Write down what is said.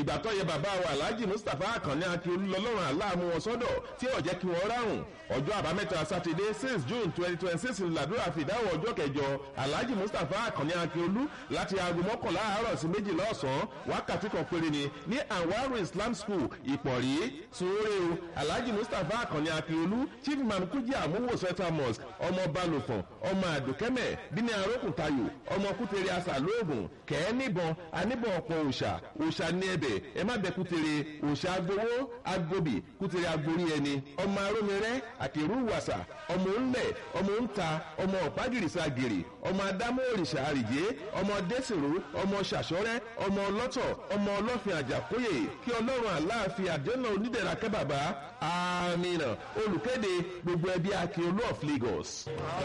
ìgbà tó yẹ bàbá wa alhaji mustapha akànni akíolú lọ́lọ́run aláàmú wọn sọ́dọ̀ tí ò jẹ́ kí wọ́n ráhùn ọjọ́ àbámẹ́ta sátidé six june twenty twenty six làdúrà fìdáwọ̀ ọjọ́ kẹjọ alhaji mustapha akànni akíolú láti aago mọ́kànlá àárọ̀ sí méjìlá ọ̀sán wákàtí kan péré ni ní anwaru islam school ìpọ̀rí sunwóré o alhaji mustapha akànni akíolú chief imam kújì àmúwò central mosque ọmọ balùfọ̀n ọmọ àdùkẹ́mẹ̀ bíní arókùntayò ọmọ kútere asàlóògùn kẹ́ẹ́ níbọn aníbọn ọ̀pọ̀ òòṣà òòṣà ní ẹbẹ̀ ẹ má bẹ kútere òòṣà agbowó agbóbì kútere agbórí ẹni ọmọ arómirẹ́ àkèrú wàsà ọmọ ńlẹ̀ ọmọ ńta ọmọ ọ̀págìrìsà gèrè ọmọ adámọ́ òrìṣà àrìjé ọmọ dẹ́sìrò ọmọ ṣàṣọ́rẹ́ ọmọ ọlọ́tọ̀ ọmọ ọlọ́fin àjàkóyè kí ọlọ́run àláàfin àdéhùn onídẹ̀ra kẹ́ bàbá àmìnà olùkéde gbogbo ẹbí akíolú of lagos.